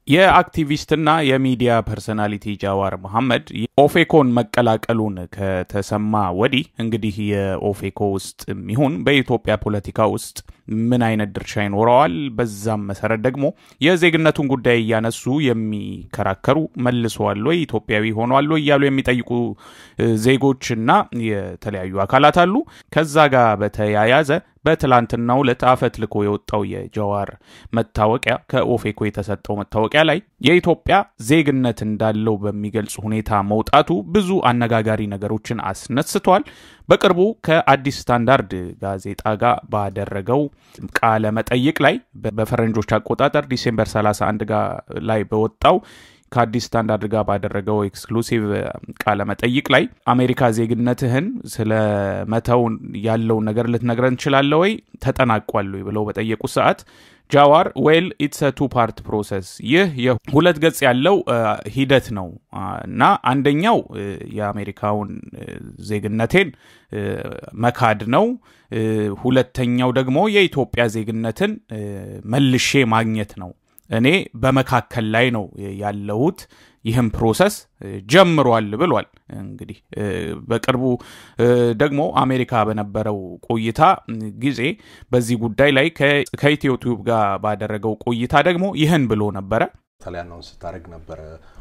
የአክቲቪስትና የሚዲያ ፐርሰናሊቲ ጃዋር መሐመድ ኦፌኮን መቀላቀሉን ከተሰማ ወዲህ እንግዲህ የኦፌኮ ውስጥ ይሁን በኢትዮጵያ ፖለቲካ ውስጥ ምን አይነት ድርሻ ይኖረዋል፣ በዛም መሰረት ደግሞ የዜግነቱን ጉዳይ እያነሱ የሚከራከሩ መልሰዋል ወይ ኢትዮጵያዊ ሆኗል ወይ እያሉ የሚጠይቁ ዜጎችና የተለያዩ አካላት አሉ። ከዛ ጋር በተያያዘ በትላንትናው ዕለት አፈትልኮ የወጣው የጀዋር መታወቂያ ከኦፌኮ የተሰጠው መታወቂያ ላይ የኢትዮጵያ ዜግነት እንዳለው በሚገልጽ ሁኔታ መውጣቱ ብዙ አነጋጋሪ ነገሮችን አስነስቷል። በቅርቡ ከአዲስ ስታንዳርድ ጋዜጣ ጋር ባደረገው ቃለ መጠይቅ ላይ በፈረንጆች አቆጣጠር ዲሴምበር 31 ጋር ላይ በወጣው ከአዲስ ስታንዳርድ ጋር ባደረገው ኤክስክሉሲቭ ቃለ መጠይቅ ላይ አሜሪካ ዜግነትህን ስለ መተው ያለውን ነገር ልትነግረን ትችላለ ወይ ተጠናቋል ወይ ብለው በጠየቁ ሰዓት ጃዋር ዌል ኢትስ ቱ ፓርት ፕሮሰስ ይህ የሁለት ገጽ ያለው ሂደት ነው እና አንደኛው የአሜሪካውን ዜግነቴን መካድ ነው። ሁለተኛው ደግሞ የኢትዮጵያ ዜግነትን መልሼ ማግኘት ነው። እኔ በመካከል ላይ ነው ያለሁት። ይህም ፕሮሰስ ጀምሯል ብሏል። እንግዲህ በቅርቡ ደግሞ አሜሪካ በነበረው ቆይታ ጊዜ በዚህ ጉዳይ ላይ ከኢትዮ ቲዩብ ጋር ባደረገው ቆይታ ደግሞ ይህን ብሎ ነበረ። በተለይ አናውንስ ስታደርግ ነበረ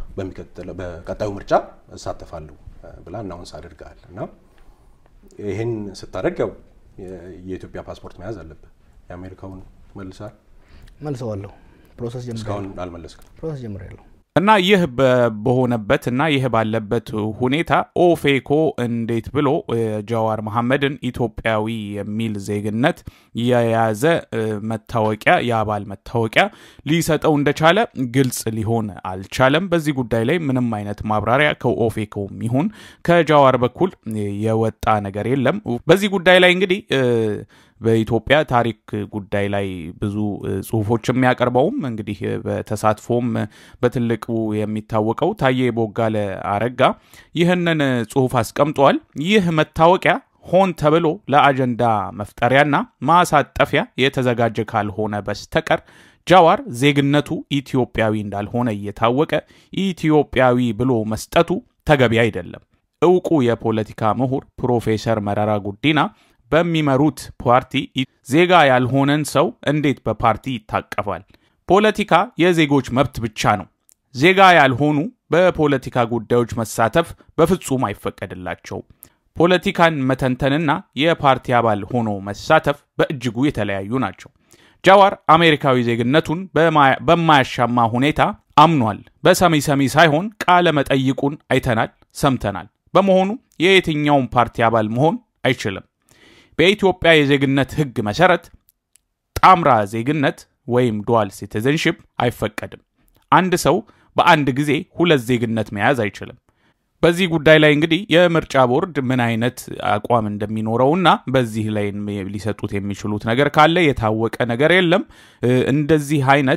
በቀጣዩ ምርጫ እሳተፋለሁ ብላ አናውንስ አድርገሃል እና ይህን ስታደርግ ያው የኢትዮጵያ ፓስፖርት መያዝ አለብህ። የአሜሪካውን መልሳል መልሰዋለሁ። ፕሮሰስ ጀምሬያለሁ። እስካሁን አልመለስክም። ፕሮሰስ ጀምሬያለሁ። እና ይህ በሆነበት እና ይህ ባለበት ሁኔታ ኦፌኮ እንዴት ብሎ ጃዋር መሐመድን ኢትዮጵያዊ የሚል ዜግነት የያዘ መታወቂያ የአባል መታወቂያ ሊሰጠው እንደቻለ ግልጽ ሊሆን አልቻለም። በዚህ ጉዳይ ላይ ምንም አይነት ማብራሪያ ከኦፌኮም ይሁን ከጃዋር በኩል የወጣ ነገር የለም። በዚህ ጉዳይ ላይ እንግዲህ በኢትዮጵያ ታሪክ ጉዳይ ላይ ብዙ ጽሁፎች የሚያቀርበውም እንግዲህ በተሳትፎም በትልቁ የሚታወቀው ታዬ ቦጋለ አረጋ ይህንን ጽሁፍ አስቀምጧል። ይህ መታወቂያ ሆን ተብሎ ለአጀንዳ መፍጠሪያና ማሳጠፊያ የተዘጋጀ ካልሆነ በስተቀር ጃዋር ዜግነቱ ኢትዮጵያዊ እንዳልሆነ እየታወቀ ኢትዮጵያዊ ብሎ መስጠቱ ተገቢ አይደለም። እውቁ የፖለቲካ ምሁር ፕሮፌሰር መረራ ጉዲና በሚመሩት ፓርቲ ዜጋ ያልሆነን ሰው እንዴት በፓርቲ ይታቀፋል? ፖለቲካ የዜጎች መብት ብቻ ነው። ዜጋ ያልሆኑ በፖለቲካ ጉዳዮች መሳተፍ በፍጹም አይፈቀድላቸውም። ፖለቲካን መተንተንና የፓርቲ አባል ሆኖ መሳተፍ በእጅጉ የተለያዩ ናቸው። ጃዋር አሜሪካዊ ዜግነቱን በማያሻማ ሁኔታ አምኗል። በሰሚ ሰሚ ሳይሆን ቃለ መጠይቁን አይተናል፣ ሰምተናል። በመሆኑ የየትኛውን ፓርቲ አባል መሆን አይችልም። በኢትዮጵያ የዜግነት ሕግ መሰረት ጣምራ ዜግነት ወይም ዱዋል ሲቲዝንሽፕ አይፈቀድም። አንድ ሰው በአንድ ጊዜ ሁለት ዜግነት መያዝ አይችልም። በዚህ ጉዳይ ላይ እንግዲህ የምርጫ ቦርድ ምን አይነት አቋም እንደሚኖረውና በዚህ ላይ ሊሰጡት የሚችሉት ነገር ካለ የታወቀ ነገር የለም። እንደዚህ አይነት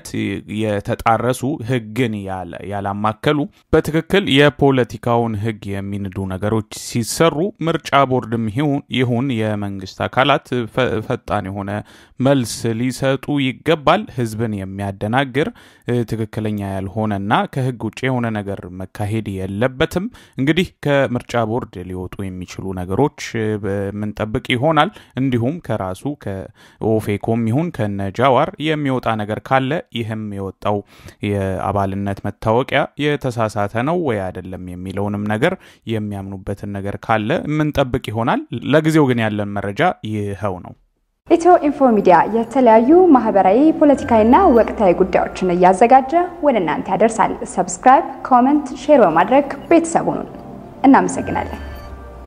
የተጣረሱ ህግን ያላማከሉ በትክክል የፖለቲካውን ህግ የሚንዱ ነገሮች ሲሰሩ ምርጫ ቦርድም ይሁን የመንግስት አካላት ፈጣን የሆነ መልስ ሊሰጡ ይገባል። ህዝብን የሚያደናግር ትክክለኛ ያልሆነና ከህግ ውጭ የሆነ ነገር መካሄድ የለበትም። እንግዲህ ከምርጫ ቦርድ ሊወጡ የሚችሉ ነገሮች የምንጠብቅ ይሆናል። እንዲሁም ከራሱ ከኦፌኮም ይሁን ከነጃዋር የሚወጣ ነገር ካለ ይህም የወጣው የአባልነት መታወቂያ የተሳሳተ ነው ወይ አይደለም የሚለውንም ነገር የሚያምኑበትን ነገር ካለ የምንጠብቅ ይሆናል። ለጊዜው ግን ያለን መረጃ ይኸው ነው። ኢትዮ ኢንፎ ሚዲያ የተለያዩ ማህበራዊ፣ ፖለቲካዊና ወቅታዊ ጉዳዮችን እያዘጋጀ ወደ እናንተ ያደርሳል። ሰብስክራይብ፣ ኮመንት፣ ሼር በማድረግ ቤተሰቡን እናመሰግናለን።